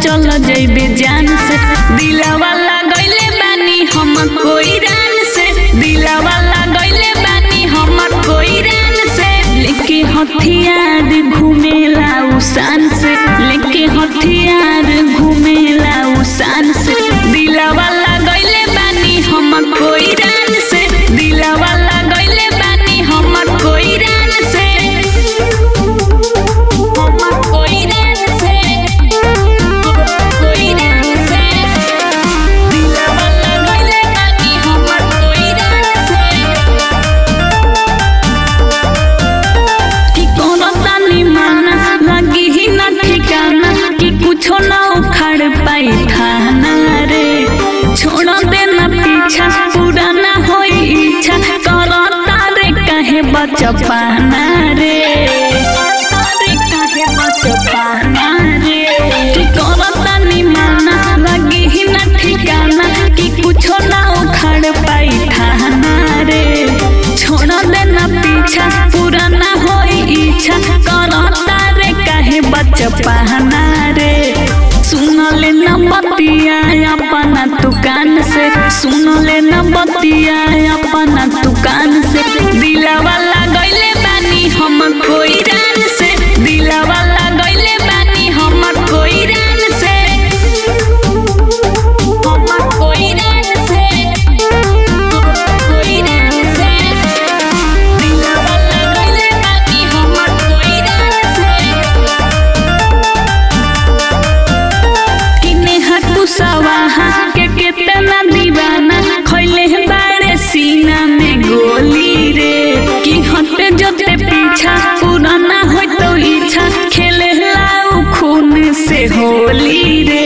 चल जइबे जान से दिलावा लगैले बानी हम कोई रान से दिलावा लगैले बानी हम कोई रान से लेके हथियार घूमेला उसान से लेके हथियार घूमेला उसान से दिलावा लगैले बानी हम कोई रान से दिलावा लगैले बानी हम कोई रान से हम कोई रान से कोई रान से दिलावा लगैले बानी हम कोई रान से कि कोनो तानी माना लगी ही न ठिकाना कि कुछो न उखाड़ पाई थाना रे छोड़ देना पीछा पूरा न होई इच्छा करो तारे कहे बच पाना रे तारे कहे बच पाना रे कि कोनो तानी माना लगी ही न ठिकाना कि कुछो न उखाड़ पाई थाना रे छोड़ देना पीछा पूरा ना होई इच्छा करो तारे काहे बच पाना रे सुन ले न बतिया अपना दुकान से सुन ले न बतिया अपना दुकान से दिलावा लगैले बानी हम कोई रान से दिलावा लगैले बानी हम कोई रान से हम कोई रान से कोई रान से दिलावा लगैले बानी हम कोई रान से किने हटू सवाहा के केतना दीवाना खैले हैं बारे सीना में गोली रे कि हटे जोते पीछा पुराना हो तो इच्छा खेले लाऊ खून से होली रे